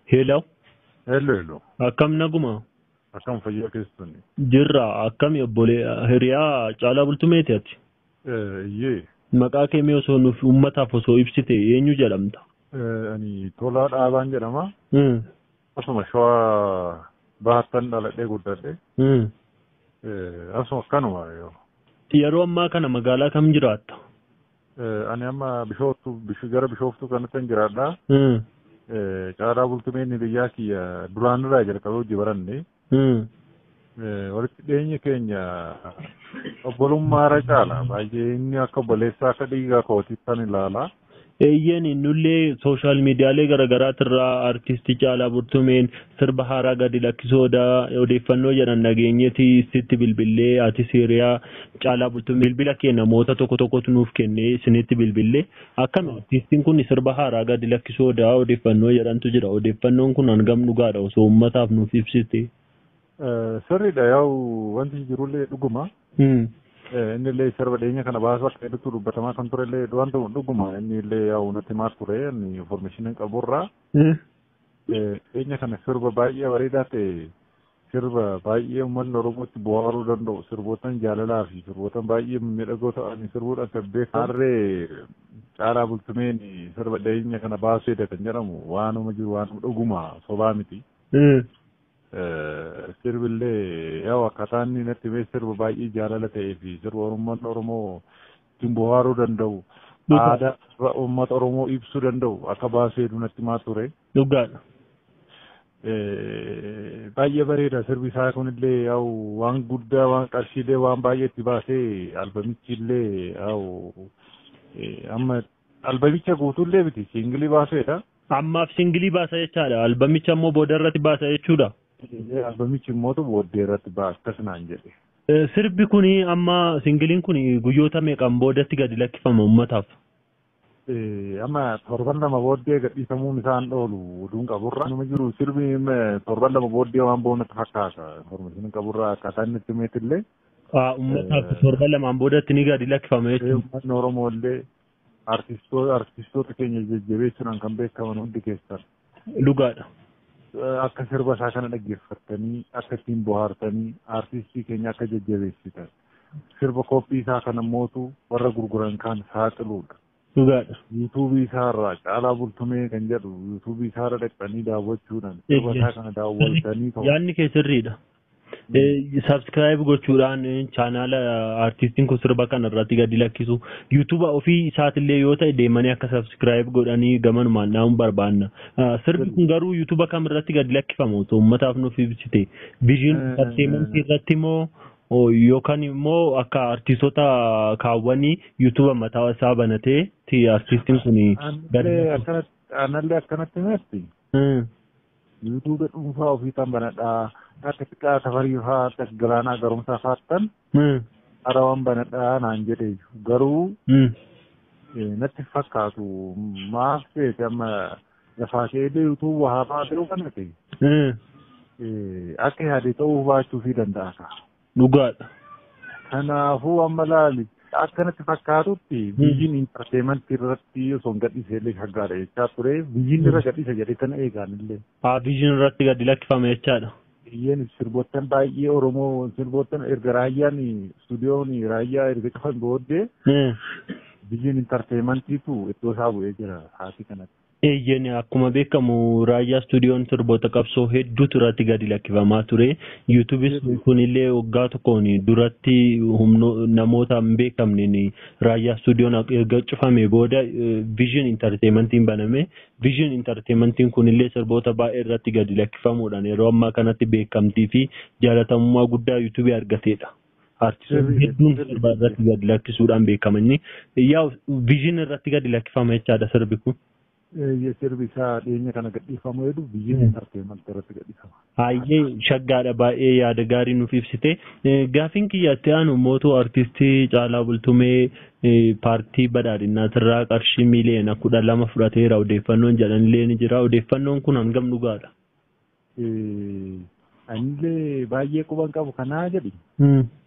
Hello, Hello, hello. akkam naguma? Akkam fayyaa keessanii? Jirra, akkami obbolee hiriyaa caalaa bultumeeti ati? Iyyee, Maqaa kee mee osoo nuuf uummataaf osoo ibsite eenyu jedhamta? ani Tolaa Dhaabaan jedhama. Hmm, Asuma shawaa bahattan dhaladhee guddadhe. hmm. Asuma akkanuma yoo. Yeroo ammaa kana magaalaa kam jiraatta? Ani amma bishooftu gara bishooftuu kanatti hin jiraadha. Hmm, Caalaa bultumeen biyyaa kiyya duraanirraa jalqabee hojii baranne. hmm. Walitti dhiyeenya keenya obbolummaarra caala. Baay'ee inni akka obboleessaa akka dhiigaa kootitti kan ilaala. Eeyyeen nullee sooshaal miidiyaalee garaagaraatirraa artistii Caalaa Bultumeen sirba haaraa gadi lakkisooda odeeffannoo jedhan dhageenyeeti sitti bilbillee ati hiriyaa Caalaa Bultumeen bilbila kee namoota tokko tokkotu nuuf kennee isinitti bilbillee akkami artistiin kun sirba haaraa gadi lakkisooda odeeffannoo jedhantu jira odeeffannoon kun hangam dhugaadha osoo uummataaf nuuf ibsite. Sirriidha yaa'u wanti jirullee dhuguma. Hmm. inni illee sirba dhiyeenya kana baasuu akka hedduutu dubbatamaa kan ture illee wanta dhuguma inni illee yaa'u natti himaa ture inni information qaburraa dhiyeenya kana sirba baay'ee bareedaa ta'e sirba baay'ee uummanni oromootti bu'aaruu danda'u sirbootan jaalalaa fi sirbootan baay'ee miidhagoo ta'anii sirbuudhaan kan beekamu harree caalaa bultumeen sirba dhiyeenya kana baasuu edda kan jedhamu waanuma jiru waanuma dhuguma sobaa miti. sirbillee yaa'u akkaataa inni natti himee sirba baay'ee jaalala ta'ee fi sirba uummanni oromoo ittiin bohaaruu danda'u aadaa uummata oromoo ibsuu danda'u akka baasee natti himaa ture. Dhugaadha. Baay'ee bareeda sirbi isaa kunillee yaa'u waan guddaa waan qarshiilee waan baay'ee itti baasee albamichi illee yaa'u amma albamicha guutuullee miti siingilii baaseedha. Ammaaf singilii baasa jechaadha. Albamicha immoo booda irratti baasa jechuudha. Albamichi immoo booddee irratti baasa akkasinaan jedhe. Sirbi kuni amma singiliin kuni guyyoota meeqaan boodatti gadi lakkifama uummataaf? Amma torban lama booddee gadhiifamuun isaan oolu oduun qaburra. Nama jiru sirbi torban lama booddee waan boonatti fakkaata. Information qaburra akkaataa inni itti himeetillee. Uummataaf torban lamaan boodatti ni gadi lakkifama jechuudha. Uummanni Oromoo illee artistoota keenya jajjabeessuudhaan kan beekaman hundi keessan. Dhugaadha. Akka sirba isaa kana dhaggeeffattanii akka ittiin bohaartanii artistii keenya akka jajjabeessitan. Sirba koppii isaa kana mootu warra gurguran kan saaxiluudha. Dhugaadha. Yuutuubii isaarraa caalaa bultumee kan jedhu yuutuubii isaarra dhaqxanii daawwachuudhaan sirba isaa kana daawwatanii Yaadni kee sirriidha. Sabskiraayib gochuudhaan chaanaala artistiin kun sirba kana irratti gadi lakkisu yuutuuba ofii isaatillee yoo ta'e deemanii akka sabskiraayib godhanii gamanumaan dhaamuun barbaanna. Sirbi kun garuu yuutuuba kam irratti gadi lakkifama osoo uummataaf nuuf ibsite. Viijin enterteementii irratti immoo yookaan immoo akka artistoota kaawwanii yuutuuba mataa isaa banatee artistiin kun gadi Anallee akkanatti mesti. yuutuuba dhuunfaa ofii kan banadhaa akka xiqqaa safarii fa'aa akka galaanaa garumsaa faattan harawaan banadhaa naan jedhe garuu natti fakkaatu maaf ta'e amma lafaa keelee yuutuuba haafaa ta'uu kana ta'e akka yaade ta'uu baachuu fi danda'a. Dhugaadha. Kanaafuu amma laali akka natti fakkaatutti biyyiin intarteementii irratti osoo hin gadhiise illee shaggaadha jechaa ture biyyiin irra gadhiisa jedhee kana eegaan illee. Haa biyyiin irratti gadi lakkifame jechaadha. Biyyeen sirboottan baay'ee Oromoo sirboottan erga raayyaan istuudiyoon raayyaa erga cufan booddee biyyiin intarteementiitu iddoo isaa bu'ee jira haati kanatti. Eeyyeen akkuma beekamu raayyaa istuudiyoon sirboota qabsoo hedduutu irratti gadi lakkifamaa ture. Yuutuubis kunillee waggaa tokkoon duratti namoota hin beekamneen raayyaa istuudiyoon erga cufame booda viizhin intarteementiin baname. Viizhin intarteementiin kunillee sirboota baay'ee irratti gadi lakkifamuudhaan yeroo ammaa kanatti beekamtii fi jaalatamummaa guddaa yuutuubii argateedha. Artistoonni hedduun sirba irratti gadi lakkisuudhaan beekamanii yaa viizhin irratti gadi lakkifama jechaadha sirbi kun. sirbi isaa dhiyeenya kana gadhiifamu jedhu biyyiin intarteementii irratti gadhiifama. Baay'ee shaggaadha baay'ee yaada gaarii nuuf ibsite. Gaafiin kiyyaatti aanu mootuu artistii Caalaa Bultumee paartii badhaadhinaatirraa qarshii miiliyoona kudha lama fudhateera odeeffannoon jedhanillee ni jira. Odeeffannoon kun hangam dhugaadha? Anillee baay'ee quban qabu kanaa jedhi.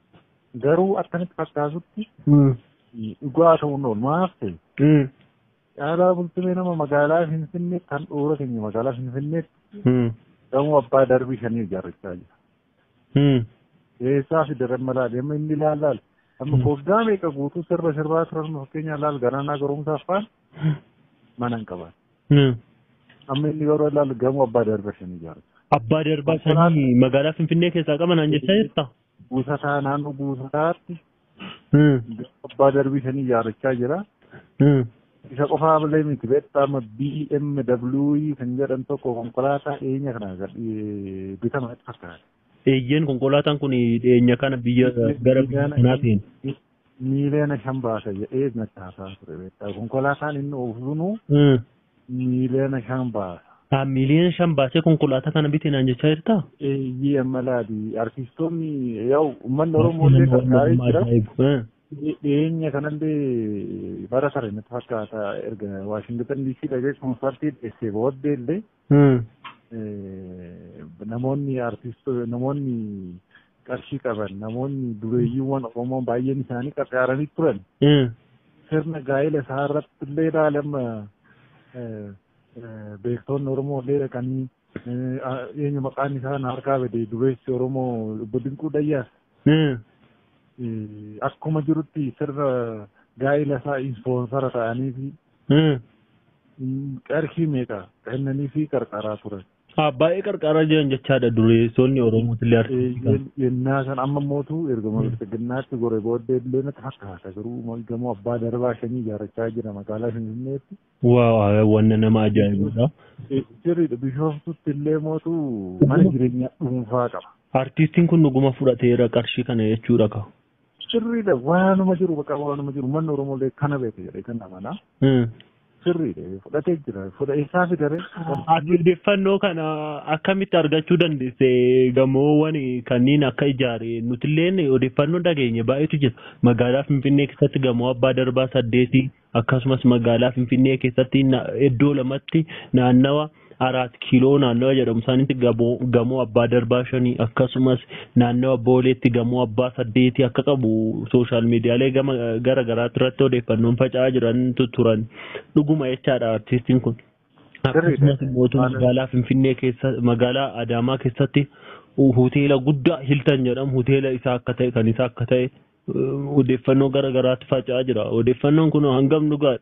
Garuu akkanatti fakkaatutti dhugaa ta'uun oolu maaf ta'e caalaa bultumee nama magaalaa Finfinnee kan dhuura keenya magaalaa Finfinneetti Hmm. gamoo abbaa darbii shanii ijaarrachaa jira. Hmm. Eessaa fi dareen malaa deema inni ilaal laal. Amma foggaa meeqa guutuu sirba sirbaa turan fakkeenyaaf laal garaanaa garuumsaaf faan mana hin qaban. Hmm. Amma inni yeroo ilaalu gamoo abbaa darbii shanii ijaarrachaa. Abbaa darbaa sanii magaalaa Finfinnee keessaa qaban an jechaa jirta? Guusataa naannoo guusataatti Hmm. abbaa darbii shanii ijaarrachaa jira. Hmm. Isa qofaa malee miti beektaa BMW kan jedhan tokko konkolaataa dhiyeenya kana gadhii bitama itti fakkaata. Eeyyeen konkolaataan kun dhiyeenya kana biyya gara biyya kanaatiin. Miiliyoona shan baasa jedhee natti haasaa ture beektaa konkolaataan inni oofsunu Hmm. miiliyoona shan baasa. Ah, miiliyoona shan baasee konkolaataa kana bitee naan jechaa jirta? Eeyyee malaati artistoonni yaa'u uummanni Oromoo illee gargaaree jira. Hmm. Dhiyeenya kanallee bara sare natti fakkaata erga Waashingtan DC dhaqee koonsartii dhiyeessee booddee illee Hmm. namoonni artisto namoonni qarshii qaban namoonni dureeyyiiwwan Oromoo baay'een isaanii qarqaaranii turan Hmm. sirna gaa'ela isaa irratti illee ilaalama beektoonni Oromoo illee dhaqanii eenyu maqaan isaa na harkaa bade dureessi Oromoo obbo Dinquu Dayyaas Hmm. akkuma jirutti sirna gaa'ela isaa ispoonsara ta'anii fi Hmm. qarshii meeqa kennanii fi qarqaraa turan. Ah, baay'ee qarqaraa jiran jechaadha dureessonni Oromooti illee argisiisan. yennaa san amma mootu ergama bilchiginnaatti gore booddee illee natti fakkaata garuu gamoo abbaa darbaa shanii ijaarrachaa jira magaalaa Finfinneetti. Waa wanna nama ajaa'ibudha. Sirriidha bishooftutti illee mootu mana jireenyaa dhuunfaa qaba. Artiistiin kun dhuguma fudhateera qarshii kana jechuudha ka. Sirriidha waanuma jiru bakka waanuma jiru manni Oromoolee kana beeka jedhee kan amanaa. Sirriidha fudhatee jira fudhateessaa fidare. Ati odeeffannoo kana akkamitti argachuu dandeesse gamoowwan kanneen akka ijaare nutilleen odeeffannoo dhageenye baay'eetu jira. Magaalaa Finfinnee keessatti gamoo abbaa darbaa saddeeti akkasumas magaalaa Finfinnee keessatti na- iddoo lamatti naannawa araat kiiloo naannawa jedhamu isaanitti gamoo gamoo abbaa darbaa shanii akkasumas naannawa booleetti gamoo abbaa saddeeti akka qabu sooshaal miidiyaalee gama gara garaatti irratti odeeffannoon faca'aa jirantu turan dhuguma jechaadha artiistiin kun. Akkasumas mootummaa magaalaa Finfinnee keessa magaalaa Adaamaa keessatti hoteela guddaa Hiltan jedhamu hoteela isaa akka ta'e kan isaa akka ta'e uh, odeeffannoo gara garaatti faca'aa jira. Odeeffannoon kun hangam dhugaadha?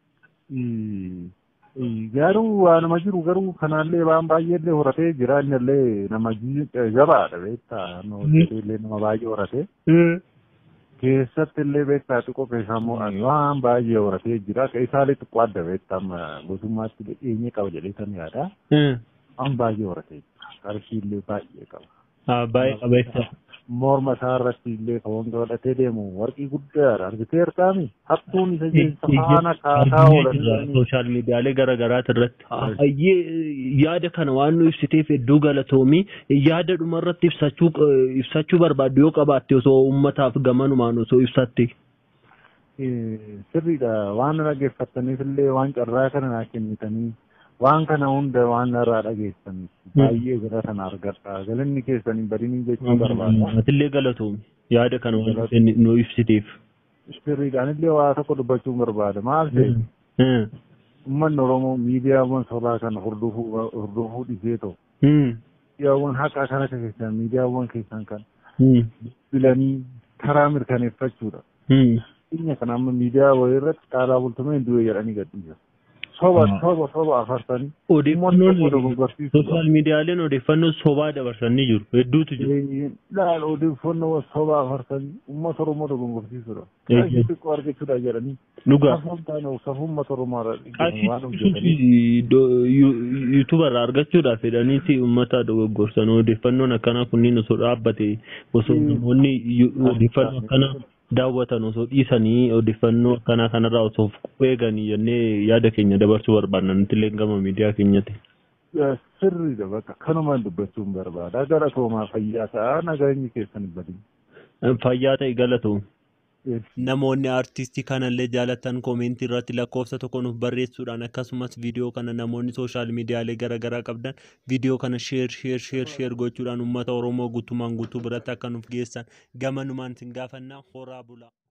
Garuu waanuma jiru garuu kanaallee waan baay'eellee horatee jira innillee nama jabaadha beektaa illee nama baay'ee horatee keessatti illee beektaa xiqqoo keessaa immoo waan baay'ee horatee jira ka isaallee xiqqoo adda beektaa amma gootummaatti dhiyeenya qaba jedhee kan yaada waan baay'ee horatee jira qarshii illee baay'ee qaba. Baay'ee qabeessa. morma isaa irratti illee kan wanta godhatee deemu warqii guddaadha argitee argaami hattuun isa keessa faana kaasaa oolan sooshaal miidiyaalee gara garaati irratti baay'ee yaada kana waan nu ibsiteef hedduu galatoomii yaada dhuma irratti ibsachuu ibsachuu barbaaddu yoo qabaatte osoo ummataaf gamanumaan osoo ibsatte. sirriidha waan dhaggeeffattaniif illee waan carraa kana naa kennitanii waan kana hunda waan irraa dhageessan baay'ee gara kana argadha galanni keessanii badinii jechuu barbaada. Atillee galatoomi yaada kana waan nu ibsiteef. Sirriidhaan illee waa tokko dubbachuun barbaada maal ta'e uummanni Oromoo miidiyaawwan sobaa kana hordofuu dhisee ta'u. Miidiyaawwan haqaa kana keessan miidiyaawwan keessan kan bilanii karaa mirkaneeffachuudha. Inni kana amma miidiyaa wayii irratti caalaa bultumee du'e jedhanii gadhiisa. soba soba soba afarsanii odeeffannoon sooshaal miidiyaaleen odeeffannoo sobaa dabarsanii jiru hedduutu jiru. Laal odeeffannoo sobaa afarsanii uummata Oromoo dogongorsiisudha. xiqqoo argachuudha jedhanii. Dhugaa. Safuun taane safuun uummata Oromoo yuutuuba irraa argachuudhaaf jedhaniiti uummata dogogorsan odeeffannoon akkanaa kunniin osoo dhaabbate osoo namoonni odeeffannoo akkanaa daawwatan osoo dhiisanii odeeffannoo akkanaa kanarraa osoo eeganii jennee yaada keenya dabarsuu barbaadna nuti illee gama miidiyaa keenyatti. Sirriidha bakka kanumaan dubbachuun barbaada gara toomaa fayyaa ta'a nageenyi keessan badin. Fayyaa ta'e galatoom. Namoonni aartistii kanallee jaalatan koomentii irratti lakkoofsa tokko nuuf barreessuudhaan akkasumas viidiyoo kana namoonni sooshaal miidiyaalee garaagaraa qabdan viidiyoo kana sheer sheer sheer sheer gochuudhaan uummata Oromoo guutumaan guutuu biratti akka nuuf geessan gamanumaan sin gaafannaa horaa bulaa.